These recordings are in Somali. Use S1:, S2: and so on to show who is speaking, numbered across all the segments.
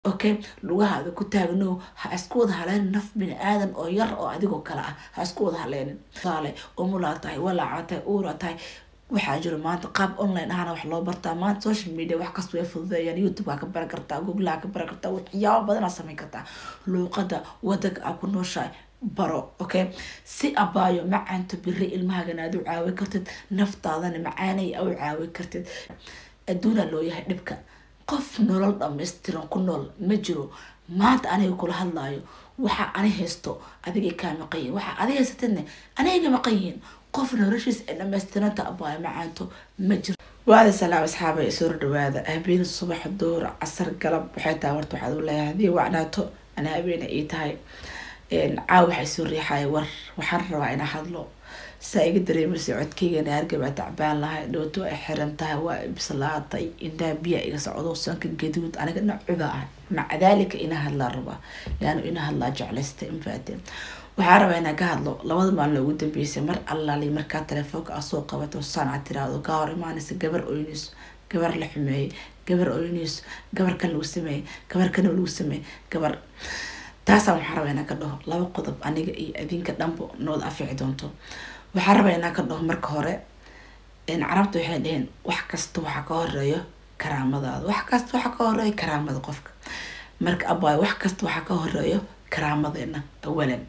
S1: okay lugahaada ku taagno ha isku wada haleynin naf bini aadan oo yar oo adigoo kale ah ha isku wada haleynin tusaale umulaa tahay walaaca tahay uura tahay waxaa jiro maanta qaab online ahana wax loo bartaa maanta social media wax kasta way fududeeyaan youtube aa ka baran kartaa google aa ka baran kartaa waxyaabo badan aa samayn kartaa luuqada wadanka aa ku nooshahay baro okay si abaayo macaanto biri ilmahagana aad u caawi kartid naftaadana macaanay aa u caawi kartid adduunaa loo yahay dhibka qof nolol dhammaystiran ku nool ma jiro maanta aniga kula hadlaayo waxa ani haysto adigay kaa maqan yihin waxa adiga haysatidne aniga maqan yihiin qof noloshiisa ay dhamaystiranta abaayo macaanto ma jiro waada salaam asxaabay soo dhawaada habeen subax duur casar galab waxay tahay warta waxaad u leeyahay haddii wacnaato ana habeena ii tahay caaw waxay soo riixaya war waxaan rabaa inaa hadlo saa iga dareemaysa codkeygana hargabaa tacbaan lahay dhowto ay xiran tahay waa bislaatay indhaa biya iga socdo sanka gaduud aniga nacuba ah maca daalika inaa hadlaa rabaa yaanu inaa hadlaa jeclaysta infaate waxaa rabaa inaa ka hadlo labada maalin ugu dambeysay mar allaali markaa telefoonka aa soo qabato saan aad tiraahdo kaa hor imaanaysa gabar oynayso gabar la xumeeyey gabar oynayso gabar kan lagu sameeyey gabar kana lagu sameeyey gabar taasaan waxaa rabaa inaa ka dhaho laba qodob aniga iyo adinka dhanbo nood afici doonto waxaa rabaa inaa ka dhaho marka hore carabta waxay dhaheen wax kasta waxaa ka horeeyo karaamadaada wax kasta waxaa ka horeeyo karaamada qofka marka abaayo wax kasta waxaa ka horeeyo karaamadeena awalan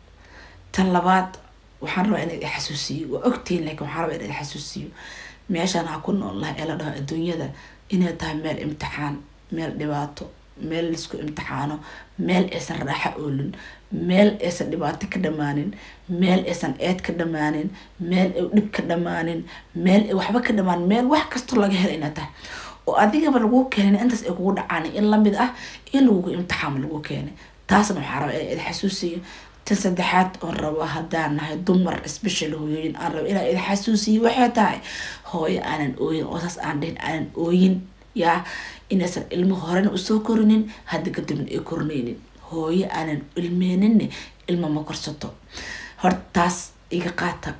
S1: tan labaad waxaan rabaa inaad ixasuusiyo waa ogtihiin laakiin waxaan rabaa inaad ixasuusiyo meeshaan ha ku nool lahay ee la dhaho adduunyada inay tahay meel imtixaan meel dhibaato meel laisku imtixaano meel aysan raaxo oolin meel aysan dhibaato ka dhamaanin meel aysan eed ka dhamaanin meel ay dhib ka dhamaanin meel ay waxba ka dhamaanin meel wax kastoo laga hela inaa tahay oo adigaba lagu keenay intaas ay kugu dhacaan in lamid ah in lagugu imtixaamo lagu keenay taasna waxaa rabaa inaad xasuusiyo tan saddexaad oon rabo haddaan nahay dumar special hooyooyin aan rabo inaa id xasuusiyo waxay tahay hooyo aanan ooyin oo saas aan dhihin aanan ooyin yaa inaysan ilmo horena usoo korinin hadda kadibna ay korinaynin hooyo aanan ilmeeninne ilmo ma korsato horta taas iga qaata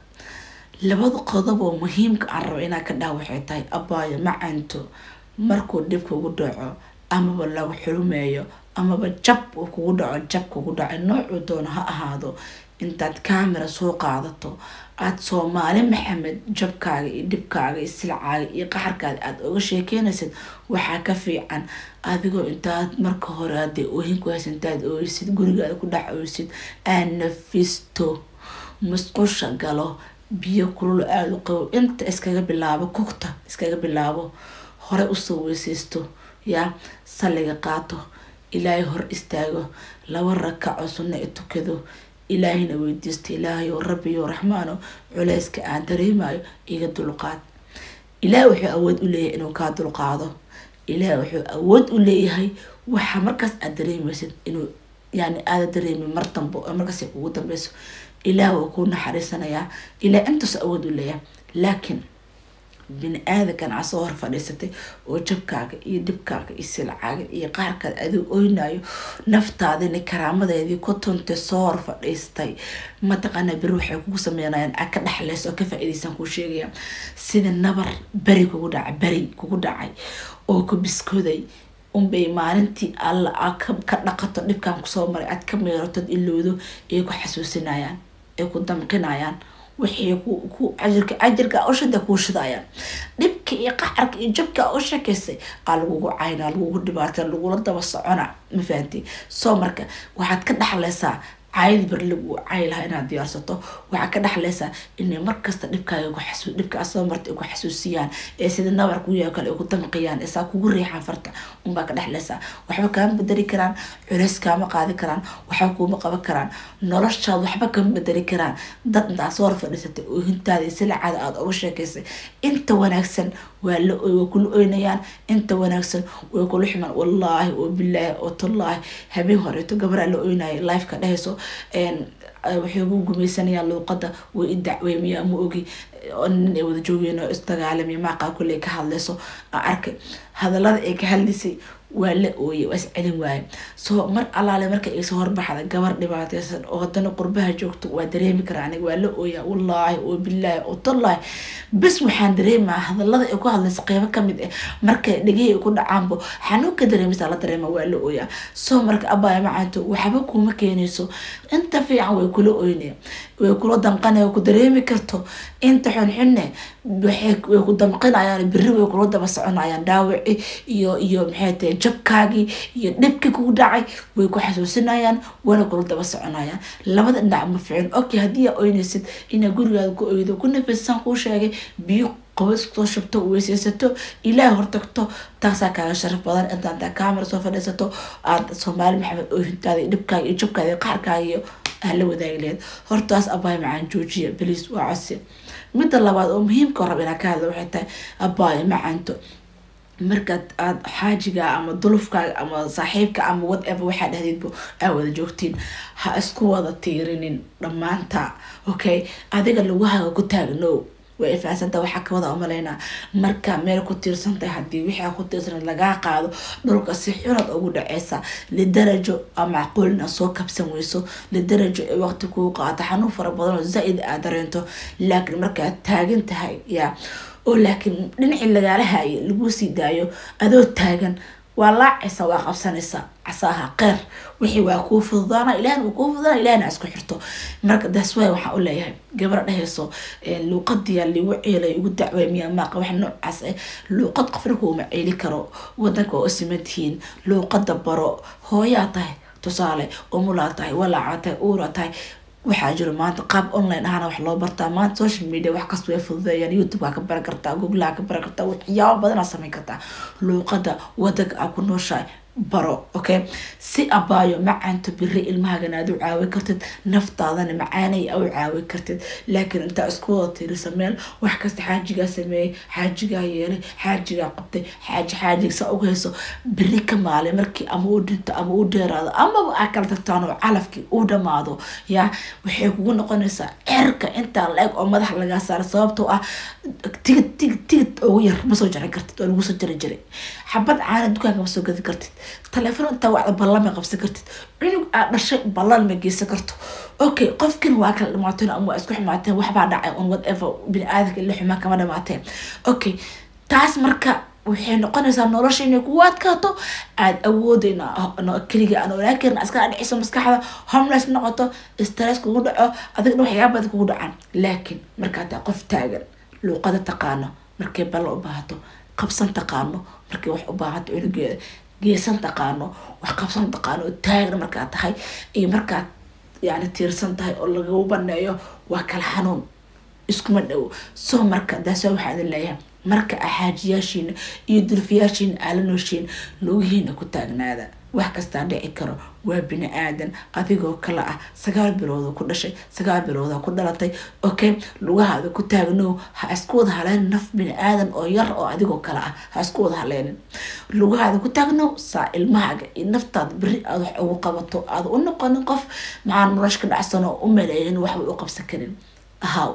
S1: labada qodob oo muhiimka aan rabo inaa ka dhaha waxay tahay abaayo macanto markuu dhib kugu dhaco amaba lagu xulumeeyo amaba jab uu kugu dhaco jab kugu dhaco noocuu doono ha ahaado intaad camera soo qaadato aada soomaali maxamed jabkaaga iyo dhibkaaga iyo silcaaga iyo qaxarkaada aada oga sheekeynaysid waxaa ka fiican adigoo intaad marka hore hadee oohin ku haysa intaad ooysid gurigaada ku dhex ooysid aad nafisto musqusha galo biyo kulul aada u qabow inta iskaga bilaabo kugta iskaga bilaabo hore usoo weyseysto yaa salliga qaato ilaahay hor istaago laba rakaco sunna i tukado ilaahayna weydiista ilaahayo rabbiyo raxmaano culeyska aan dareemayo iga dulqaad ilaah wuxuu awood u leeyahay inuu kaa dulqaado ilaah wuxuu awood u leeyahay waxa markaas aad dareemaysid inuu yani aada dareemin mar dambo oo markaas ay kugu dambeyso ilaah wuu kuu naxariisanayaa ilaah intaas awood u leeyahay laakiin bini aadankan aa soo hor fadhiisatay oo jabkaaga iyo dhibkaaga iyo silcaaga iyo qaarkaad aduu oynayo naftaadina karaamadeedii ku tuntay soo hor fadhiistay mataqaana beri waxay kugu sameynayaan aa ka dhexleys oo ka faa-iideysan kuu sheegaya sida nabar beri kugu dhacay beri kugu dhacay oo ku biskooday unbay maalintii alla aa ka dhaqato dhibkan kusoo maray aad ka meeratod ilowdo ay ku xasuusinayaan ay ku damqinayaan waxay ku ajirka ajirka ushada kuu shidayaan dhibka iyo qacarka iyo jabka u sheekaysay aa lagugu caynaa lagugu dhibaatay lagula daba socona ma fahanti soo marka waxaad ka dhexlaysaa caayad bar lagu caayi lahaa inaad diyaarsato waxaa ka dhexlaysaa inay markasta dhibkaaga ku xasuu dhibkaa soo marta ay ku xasuusiyaan ee sida nabar kugu yaa kale ay ku damqiyaan isaa kugu riixaan farta unbaa ka dhexlaysaa waxba kaama bedeli karaan culeys kaama qaadi karaan waxba kuuma qaban karaan noloshaad waxba kama bedeli karaan dad intaa soo hor fadhiisatay oohintaada iyo silacaada aada uga sheekaysay inta wanaagsan waa la way kula oynayaan inta wanaagsan way kula xumaan wallaahi oo bilaahi oo tallaahi habeen horeeto gabaraa la oynaya lifeka dhehayso waxay ugu gumaysanayaan luuqada way i dacweymayaa ma ogi nin ay wada joogeen oo isdagaalamiya maaqaa kulley ka hadlayso aan arkay hadalada ay ka hadlaysay waa la ooye waa is celin waaye soo mar allaale marka iisoo horbaxda gabar dhibaateysan oo haddana qurbaha joogto waa dareemi karaa aniga waa la ooyaa wallaahi oo bilaahi oo tallaahi bes waxaan dareemaa hadalada ay ku hadlaysa qeybo kamid ah markay dhegihii ay ku dhacaanbo xanuunka dareemisa la dareema waa la ooyaa soo marka abaya macaanto waxba kuma keenayso inta fiican way kula oyne way kula damqana way ku dareemi karto inta xunxunne way ku damqinayaan beri way kula daba soconayaan dhaawici iyo iyo maxay tahay jabkaagii iyo dhibkii kugu dhacay way ku xasuusinayaan wana kula daba soconayaan labada dhinac ma ficin okay haddii aa oynaysid inaa gurigaada ku oydo ku nafisaan kuu sheegay biyo qobas soo shubto weyseysato ilaah hortagto taasaa kaaga sharaf badan inta intaa kaamara soo fadhiisato aada soomaali maxamed oohintaada iyo dhibkaaga iyo jabkaaga iyo qaarkaaga iyo aa la wadaagi laheyd hortaas abaay macaan joojiya beliis waa codsi midda labaad oo muhiimka rab inaa ka hadla waxay tahay abaay macaanto markaad aada xaajiga ama dulufkaaga ama saaxiibka ama whatever waxaa dhahdeedba aa wada joogtiin ha isku wada tiirinin dhammaanta okay adiga laguhaga ku taagno way ifaasanta waxaa kawada umaleynaa marka meel ku tiirsantahay haddii wixii ku tiirsanad lagaa qaado dhulka si xunad ugu dhaceysa lidarajo a macquulina soo kabsan weyso lidarajo ee waqti kuu qaato xanuun fara badan oo zaa-id aad dareento laakiin markaad taagan tahay yaa oo laakiin dhinacii lagaala haayay laguu sii daayo adoo taagan waa laacaysa waa qabsanaysa casaaha qeyr wixii waa kuu fududaana ilahna waa kuu fududaana ilahna isku xirto marka that's why waxaan u leeyahay gabar dhehayso luuqadiya ligu ceelay ugu dacway miyaa maaqa wax noocaas ah luuqad qofna kuuma ceeli karo wadanka waa u siman tihiin luuqada baro hooyaa tahay tusaale umulaa tahay walaaca tahay uura tahay waxaa jiro maanta qaab online ahana wax loo bartaa maanta social media wax kasta way fududeeyaan youtube-aa ka baran kartaa google-aa ka baran kartaa waxyaabo badanaa sameyn kartaa luuqada wadanka aa ku nooshahay baro okay si abaayo macaanto biri ilmahagana aad u caawi kartid naftaadana macaanay a u caawi kartid laakiin intaa isku wada tiirisa meel wax kasta xaajigaa sameeyey xaajigaa yeelay xaajigaa qabtay xaaji xaajiga saa uga hayso beri ka maalay markii ama u dhinto ama u dheeraado amaba aa kala tagtaan oo calafkii u dhamaado yaa waxay kugu noqonaysaa cerka intaa la-eg oo madaxa lagaa saara sababtoo ah tigid tigid tigid ugu yar ma soo jaran kartid oo lagu soo jari jiray xabad caana dukaanka ma soo gadi kartid taleefon intaa wacda ballan ma qabsan kartid cunug aad dhashay ballan ma geysan karto okay qofkin waa kala dhamaateen ama waa isku xumaateen waxbaa dhacay on whatever bini aadamka ila xumaan kama dhamaateen okay taas marka waxay noqonaysaa nolosha inay kugu adkaato aada awoodeyna keliga aan olaan karin iska dhiciso maskaxda homeless noqoto stress kugu dhaco adigna waxyaaba badan kugu dhacaan laakiin markaa taa qof taagan luuqada taqaano markay ballo u baahato qabsan taqaano markay wax u baahato cunugeeda geesan taqaano wax qabsan taqaano oo taagna markaa tahay iyo markaad yani tiirsan tahay oo lagagu baneeyo waa kala xanuun iskuma dhowo soo marka daasa waxaa idin leeyahay marka axaajiyaashiina iyo dulfiyaashiina aala nooshiin lugihiina ku taagnaada wax kastaa dhici karo waa bini aadan adigoo kale ah sagaal bilooda ku dhashay sagaal bilooda ku dhalatay okay lugahaada ku taagnow ha isku wada haleynin naf bini aadan oo yar oo adigoo kale ah ha isku wada haleynin lugahaada ku taagnow saa ilmahaaga iyo naftaada beri aada wax ugu qabato aada u noqonin qof maxaa nolosha ka dhacsan oo u maleeyin waxbay u qabsan karin ahaw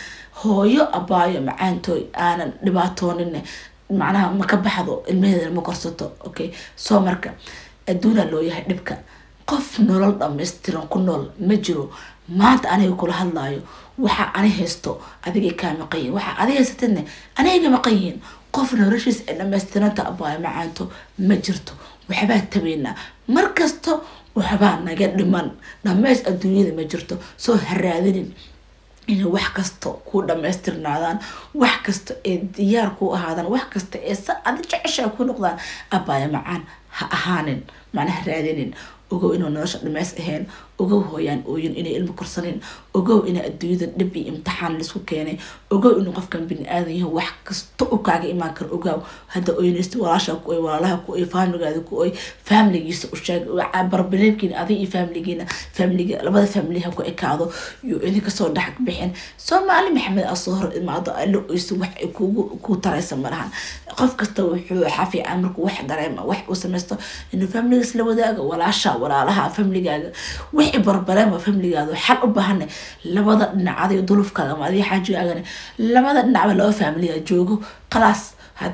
S1: hooyo abaayo macaantooy aanan dhibaatoonin macnaha ma ka baxdo ilmaheedana ma korsato okay soo marka adduunaa loo yahay dhibka qof nolol dhammaystiran ku nool ma jiro maanta aniga kula hadlaayo waxa ani haysto adigay kaa maqan yihin waxa adiga haysatadne aniga maqan yihiin qof noloshiisa ay dhammaystiranta abaayo macaanto ma jirto waxbaa tabeynaa markasta waxbaa naga dhiman dhammays adduunyada ma jirto soo haraadinin inay wax kasta ku dhamaystirnaadaan wax kasta ee diyaar ku ahaadaan wax kasta ee sa adi jeceshaa ku noqdaan abaayo macaan ha ahaanin macnaha raadinin ogow inuu nolosha dhamays ahayn ogow hooyaan ooyin inay ilmo korsanin ogow ina adduunyada dhib iyo imtixaan laisku keenay ogow inuu qofkan bini aadan yahay wax kasta u kaaga imaan karo ogaaw hadda oynaysta walaasha ku oy walaalaha ku oy faamiligaada ku oy faamiligiisa u sheeg barbileebkiina adiga iyo faamiligiina faamiliga labada faamiliha ku ekaado iyo idinka soo dhex bixin soomaali maxamed aa soo hor imaado ala oyso wax ay kugu ku taraysa malahan qof kasta wuxuu xafiican markuu wax dareema wax uu samaysto inuu faamiligiis la wadaago walaasha walaalaha faamiligaaga wixii barbareema faamiligaada xal u baahana labada dhinac adiga dulufkaaga ama adiga xaajigaagana labada dhinacba laba faamiliga joogo khalaas haddii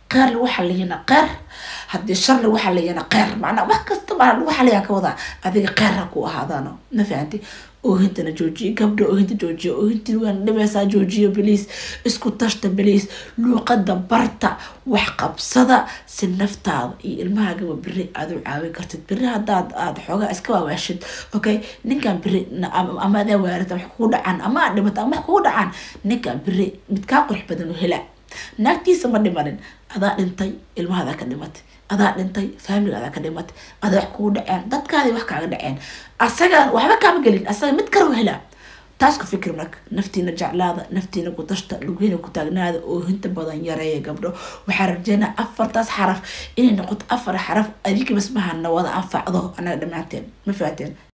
S1: qeer lagu xaliyana qeer haddii shar lagu xaliyana qeer macnaa wax kasta maa lagu xaliyaa ka wadaa adiga qeer ha ku ahaadaano ma fahanti oohintana joojiye gabdha oohinta joojiya oohintii waan dhibaysaa joojiyo beliis isku tashta beliis luuqada barta wax qabsada si naftaada iyo ilmahaagaba beri aad u caawin kartid beri hadaad aad xoogaa iska waawaashid okay ninkan beri ama adaa waarata wax kugu dhacaan ama aad dhimata ama wax kugu dhacaan ninkan beri mid kaa qurux badan oo hela naagtiisa ma dhimanin adaa dhintay ilmahadaa ka dhimatay adaa dhintay faamiligaada ka dhimatay adaa wax kugu dhaceen dadkaadi wax kaaga dhaceen asaga waxba kaama gelin asaga mid kale u helaa taas ku fikir marka naftiina jeclaada naftiina ku tashta lugihiina ku taagnaada oo hinta badan yareeya gabdho waxaa rajeynaa afartaas xaraf inay noqoto afar xaraf adiga basmahana wada anfacdo anaga dhammaanteen ma faateen